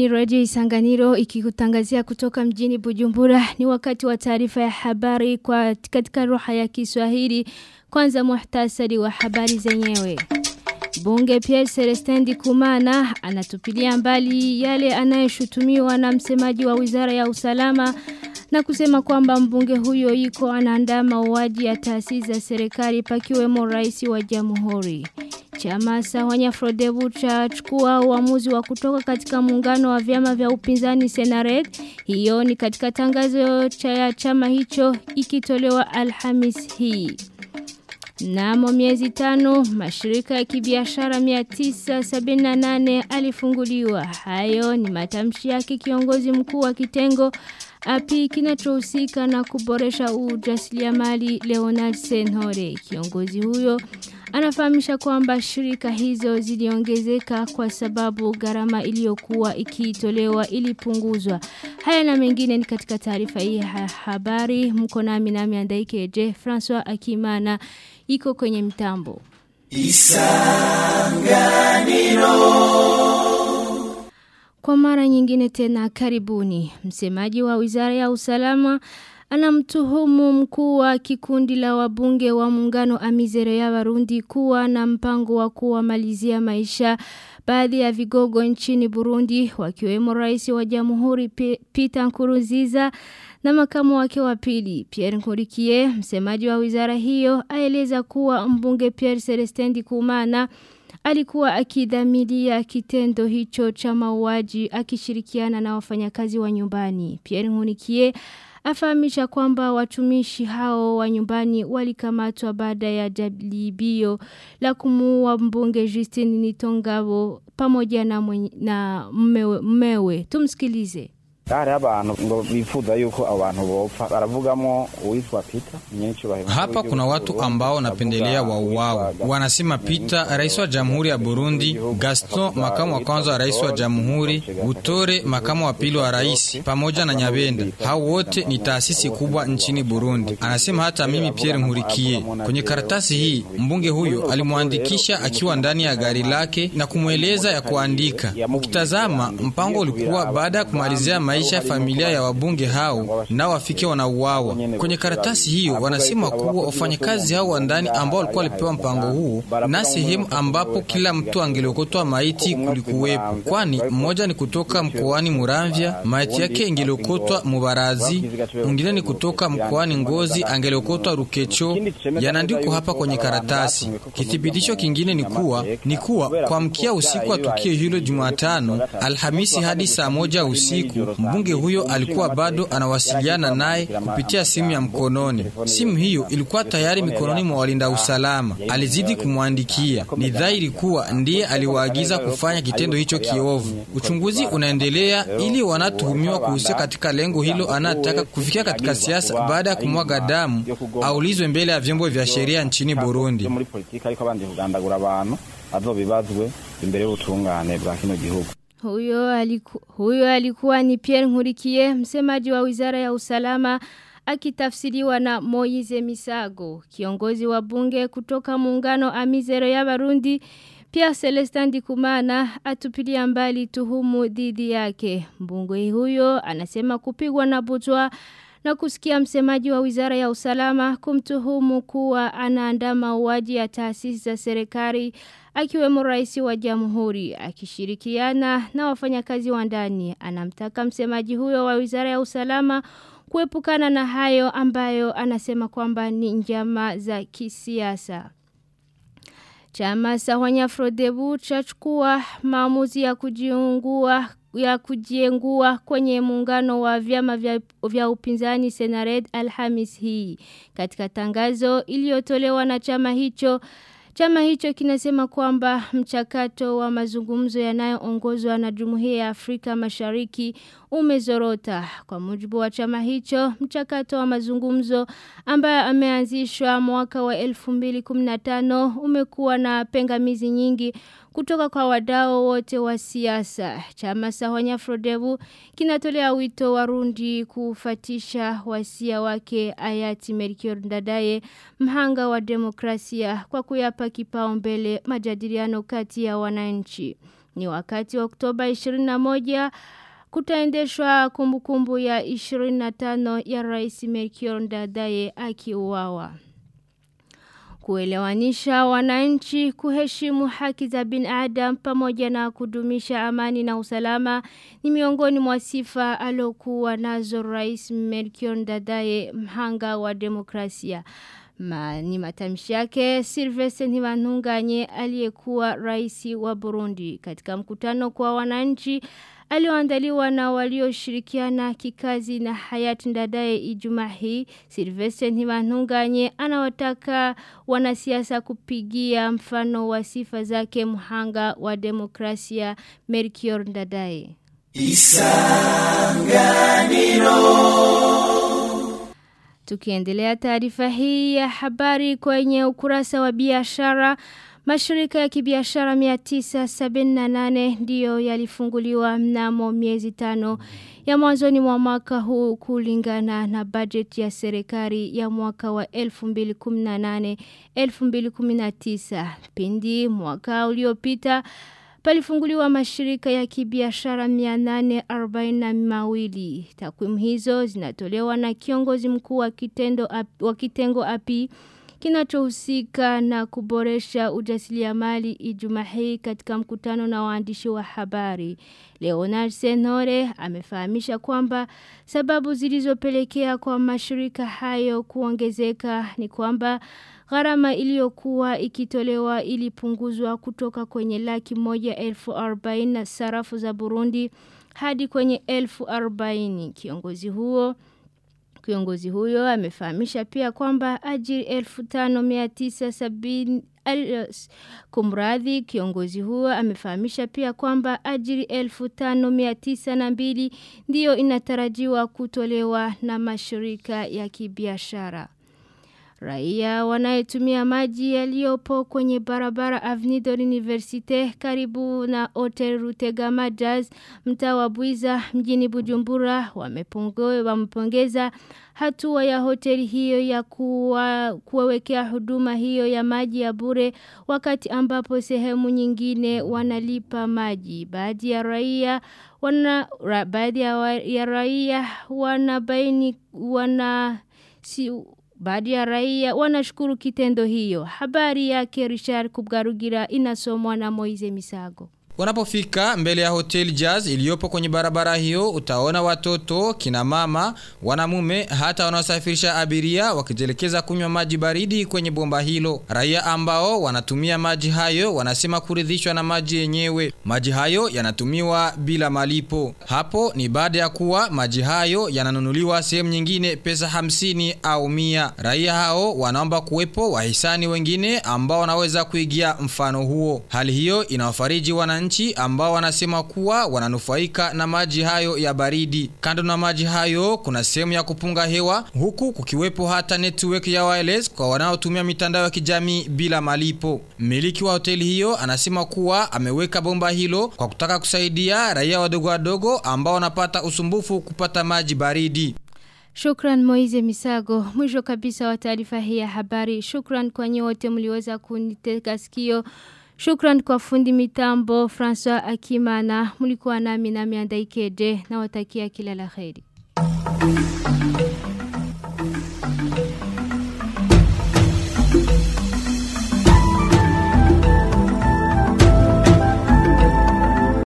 Radio Isanganiro ikikutangazia kutoka mjini Bujumbura ni wakati wa taarifa ya habari kwa katika roha ya Kiswahili kwanza muhtasari wa habari zenyewe. Bunge Pierre Celestin Kumana anatupilia mbali yale anayeshutumiwa na msemaji wa Wizara ya Usalama na kusema kwamba mbunge huyo yuko anaandaa mauaji ya taasisi za serikali pakiwemo rais wa jamhuri. Chama Sawanya Frodebu chachukua uamuzi wa kutoka katika muungano wa vyama vya upinzani Senared. Hiyo ni katika tangazo cha chama hicho ikitolewa Alhamis hii. Namo miezi tano, mashirika ya kibiashara 978 alifunguliwa. Hayo ni matamshi yake kiongozi mkuu wa kitengo api kinachohusika na kuboresha ujasiriamali Leonard Senhore. Kiongozi huyo anafahamisha kwamba shirika hizo ziliongezeka kwa sababu gharama iliyokuwa ikiitolewa ilipunguzwa. Haya na mengine ni katika taarifa hii ya habari. Mko nami nami Andaikeje François Akimana iko kwenye mtambo. Isanganiro Kwa mara nyingine tena karibuni. Msemaji wa Wizara ya Usalama anamtuhumu mkuu wa kikundi la wabunge wa muungano Amizero ya Warundi kuwa na mpango wa kuwamalizia maisha baadhi ya vigogo nchini Burundi wakiwemo rais wa Jamhuri Peter Nkurunziza na makamu wake wa pili Pierre Nkurikiye msemaji wa wizara hiyo aeleza kuwa mbunge Pierre Celestin Kumana alikuwa akidhamiria kitendo hicho cha mauaji akishirikiana na wafanyakazi wa nyumbani Pierre Nkurikiye afahamisha kwamba watumishi hao wa nyumbani walikamatwa baada ya jaribio la kumuua mbunge Justine Nitongabo pamoja na, mwenye, na mmewe, mmewe. Tumsikilize. hari abantu ngo bifuza yuko abantu bopfa baravugamo uwitwa Peter hapa kuna watu ambao wanapendelea wauawe wanasema Peter rais wa jamhuri ya Burundi Gaston makamu wa kwanza wa rais wa jamhuri Butore makamu wa pili wa rais pamoja na Nyabenda hao wote ni taasisi kubwa nchini Burundi anasema hata mimi Pierre Nkurikiye kwenye karatasi hii mbunge huyo alimwandikisha akiwa ndani ya gari lake na kumweleza ya kuandika ukitazama mpango ulikuwa baada ya kumalizia maisha ya familia ya wabunge hao nao wafike wanauawa. Kwenye karatasi hiyo wanasema kuwa wafanyakazi hao wa ndani ambao walikuwa walipewa mpango huu na sehemu ambapo kila mtu angeliokotwa maiti kulikuwepo, kwani mmoja ni kutoka mkoani Muramvya, maiti yake ingeliokotwa Mubarazi, mwingine ni kutoka mkoani Ngozi, angeliokotwa Rukecho. Yanaandikwa hapa kwenye karatasi. Kithibitisho kingine ni kuwa ni kuwa kwa mkia usiku wa tukio hilo Jumatano, Alhamisi hadi saa moja usiku mbunge huyo alikuwa bado anawasiliana naye kupitia simu ya mkononi. Simu hiyo ilikuwa tayari mikononi mwa walinda usalama. Alizidi kumwandikia. Ni dhahiri kuwa ndiye aliwaagiza kufanya kitendo hicho kiovu. Uchunguzi unaendelea ili wanatuhumiwa kuhusika katika lengo hilo anataka kufikia katika siasa baada ya kumwaga damu aulizwe mbele ya vyombo vya sheria nchini Burundi. azobibazwe imbere y'ubutungane bwa kino gihugu huyo, aliku, huyo alikuwa ni Pierre Nkurikiye msemaji wa Wizara ya Usalama akitafsiriwa na Moize Misago kiongozi wa bunge kutoka muungano Amizero ya Barundi pia Celestin Dikumana atupilia mbali tuhumu dhidi yake mbunge huyo anasema kupigwa na butwa na kusikia msemaji wa Wizara ya Usalama kumtuhumu kuwa anaandaa mauaji ya taasisi za serikali akiwemo rais wa jamhuri akishirikiana na wafanyakazi wa ndani anamtaka msemaji huyo wa Wizara ya Usalama kuepukana na hayo ambayo anasema kwamba ni njama za kisiasa. Chama Sawanya Frodebu chachukua maamuzi ya kujiungua ya kujiengua kwenye muungano wa vyama vya, vya upinzani Senared Alhamis hii. Katika tangazo iliyotolewa na chama hicho Chama hicho kinasema kwamba mchakato wa mazungumzo yanayoongozwa na Jumuiya ya Afrika Mashariki umezorota. Kwa mujibu wa chama hicho, mchakato wa mazungumzo ambayo ameanzishwa mwaka wa 2015 umekuwa na pengamizi nyingi kutoka kwa wadau wote wa siasa. Chama Sahwanya Frodebu kinatolea wito warundi kufatisha wasia wake Ayati Melchior Ndadaye mhanga wa demokrasia kwa kuyapa kipaumbele majadiliano kati ya wananchi. ni wakati wa Oktoba 21 kutaendeshwa kumbukumbu ya 25 ya Rais Melchior Ndadaye akiuawa kuelewanisha wananchi kuheshimu haki za binadamu pamoja na kudumisha amani na usalama ni miongoni mwa sifa alokuwa nazo Rais Melchior Ndadaye mhanga wa demokrasia. Ma, ni matamshi yake Sylvestre Ntibantunganye aliyekuwa rais wa Burundi katika mkutano kwa wananchi alioandaliwa na walioshirikiana kikazi na hayati Ndadaye Ijumaa hii Sylvestre Ntibantunganye anawataka wanasiasa kupigia mfano wa sifa zake mhanga wa demokrasia Melchior Ndadaye Isanganiro Tukiendelea taarifa hii ya habari kwenye ukurasa wa biashara Mashirika ya kibiashara 978 ndiyo yalifunguliwa mnamo miezi tano ya mwanzoni mwa mwaka huu kulingana na bajeti ya serikali ya mwaka wa 2018-2019. Pindi mwaka uliopita palifunguliwa mashirika ya kibiashara 842. Takwimu hizo zinatolewa na kiongozi mkuu wa kitendo wa kitengo api kinachohusika na kuboresha ujasiriamali Ijumaa hii katika mkutano na waandishi wa habari. Leonard Senore amefahamisha kwamba sababu zilizopelekea kwa mashirika hayo kuongezeka ni kwamba gharama iliyokuwa ikitolewa ilipunguzwa kutoka kwenye laki moja elfu arobaini na sarafu za Burundi hadi kwenye elfu arobaini. Kiongozi huo Kiongozi huyo amefahamisha pia kwamba ajiri 1570 kumradhi kiongozi huo amefahamisha pia kwamba ajiri 1592 ndiyo inatarajiwa kutolewa na mashirika ya kibiashara. Raia wanayetumia maji yaliyopo kwenye barabara Avenue de l'Université karibu na Hotel Rutegama Jazz mtaa wa Buiza mjini Bujumbura wamepongeza hatua ya hoteli hiyo ya kuwa, kuwawekea huduma hiyo ya maji ya bure wakati ambapo sehemu nyingine wanalipa maji. Baadhi ya raia wana ra, baadhi ya, ya raia wanabaini wana si, Baadhi ya raia wanashukuru kitendo hiyo. Habari yake Richard Kubgarugira inasomwa na Moize Misago. Unapofika mbele ya hotel Jazz iliyopo kwenye barabara hiyo utaona watoto, kina mama, wanamume hata wanaosafirisha abiria wakitelekeza kunywa maji baridi kwenye bomba hilo. Raia ambao wanatumia maji hayo wanasema kuridhishwa na maji yenyewe. Maji hayo yanatumiwa bila malipo. Hapo ni baada ya kuwa maji hayo yananunuliwa sehemu nyingine pesa hamsini au mia. Raia hao wanaomba kuwepo wahisani wengine ambao wanaweza kuigia mfano huo. Hali hiyo inawafariji wananchi wananchi ambao wanasema kuwa wananufaika na maji hayo ya baridi. Kando na maji hayo kuna sehemu ya kupunga hewa huku kukiwepo hata network ya wireless kwa wanaotumia mitandao ya kijamii bila malipo. Mmiliki wa hoteli hiyo anasema kuwa ameweka bomba hilo kwa kutaka kusaidia raia wadogo wadogo ambao wanapata usumbufu kupata maji baridi. Shukran Moize Misago. Mwisho kabisa wa taarifa hii ya habari. Shukran kwa nyote mliweza kuniteka sikio. Shukran kwa fundi mitambo François Akimana. Mlikuwa nami na miandaikeje na watakia kila la kheri.